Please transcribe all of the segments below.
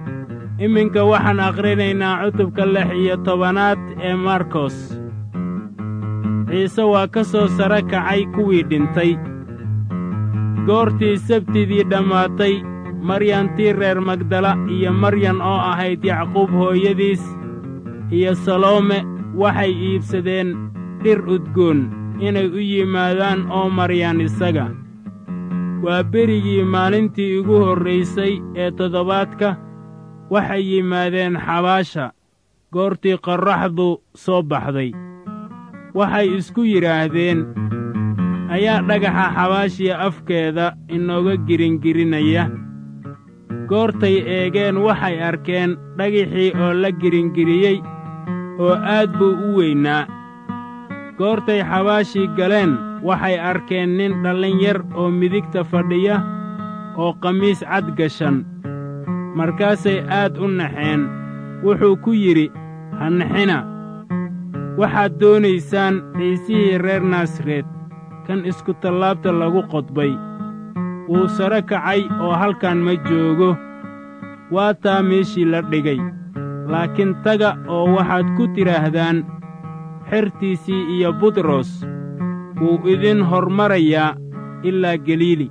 iminka waxaan akhrinaynaa cutubka lix iyo tobanaad ee markos ciise waa ka soo sare kacay kuwii dhintay goortii sabtidii dhammaatay maryantii reer magdala iyo maryan oo ahayd yacquub hooyadiis iyo saloome waxay iibsadeen dhir udgoon inay u yimaadaan oo maryaan isaga waa berigii maalintii ugu horraysay ee toddobaadka waxay yimaadeen xabaasha goortii qorraxdu soo baxday waxay isku yidhaahdeen ayaa dhagaxa xabaashiya afkeeda inooga giringirinaya goortay eegeen waxay arkeen dhagixii oo la giringiriyey oo aad buu u weynaa goortay xabaashii galeen waxay arkeen nin dhallin yar oo midigta fadhiya oo qamiis cad gashan markaasay aad u naxeen wuxuu ku yidhi ha naxina waxaad doonaysaan ciisihii reer naasareed kan iskutallaabta lagu qodbay wuu sare kacay oo halkan ma joogo waa taa meeshii la dhigay laakiin taga oo waxaad ku tidhaahdaan xertiisii iyo butros wuu idin hormarayaa ilaa galiili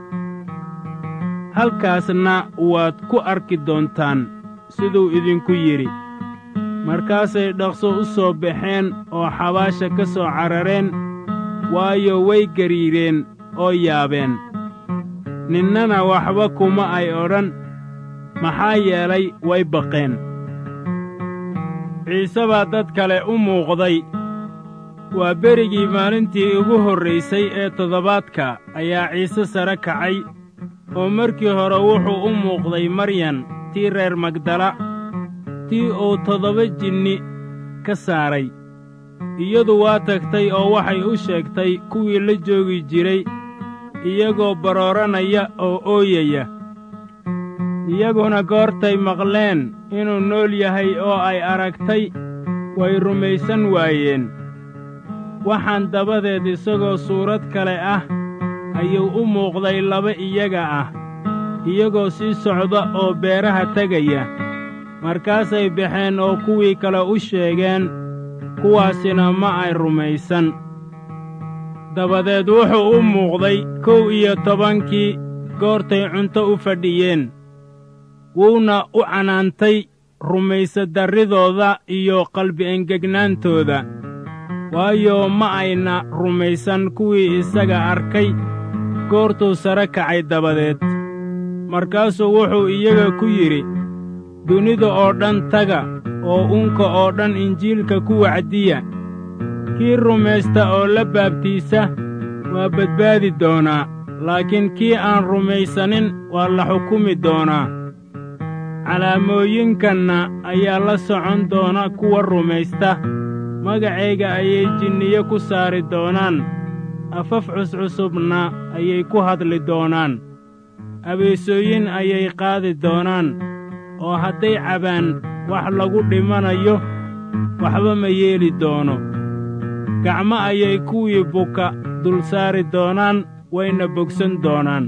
halkaasna waad ku arki doontaan siduu idinku yidhi markaasay dhaqso u soo baxeen oo xabaasha ka soo carareen waayo way gariireen oo yaabeen ninnana waxba kuma ay odhan maxaa yeelay way baqeen ciise baa dad kale u muuqday waa berigii maalintii ugu horraysay ee toddobaadka ayaa ciise sare kacay oo markii hore wuxuu u muuqday maryan tii reer magdala tii uu toddoba jinni ka saaray iyadu waa tagtay oo waxay u sheegtay kuwii la joogi jiray iyagoo barooranaya oo ooyaya iyaguna goortay maqleen inuu nool yahay oo ay aragtay way rumaysan waayeen waxaan dabadeed isagoo suurad kale ah ayuu u muuqday laba iyaga ah iyagoo sii socda oo beeraha tegaya markaasay baxeen oo kuwii kale u sheegeen kuwaasina ma ay rumaysan dabadeed wuxuu u muuqday kow iyo tobankii goortay cunto u fadhiyeen wuuna u canaantay rumaysadarridooda iyo qalbi engegnaantooda waayo ma ayna rumaysan kuwii isaga arkay goortuu sare kacay dabadeed markaasuu wuxuu iyaga ku yidhi dunida oo dhan taga oo unka oo dhan injiilka ku wacdiya kii rumaysta oo la baabtiisa waa badbaadi doonaa laakiin kii aan rumaysanin waa la xukumi doonaa calaamooyinkanna ayaa la socon doona kuwa rumaysta magacayga ayay jinniyo ku saari doonaan afaf cuscusubna ayay ku hadli doonaan abeesooyin ayay qaadi doonaan oo hadday cabaan wax lagu dhimanayo waxba ma yeeli doono gacmo ayay kuwii buka dul saari doonaan wayna bogsan doonaan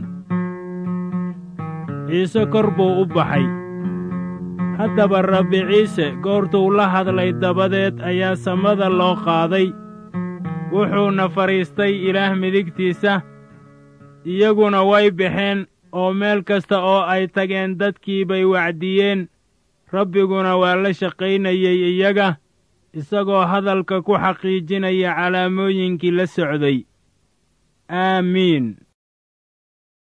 ciise kor buu u baxay haddaba rabbi ciise goortuu la hadlay dabadeed ayaa samada loo qaaday wuxuuna fadhiistay ilaah midigtiisa iyaguna way baxeen oo meel kasta oo ay tageen dadkii bay wacdiyeen rabbiguna waa la shaqaynayey iyaga isagoo hadalka ku xaqiijinaya calaamooyinkii la socday aamiin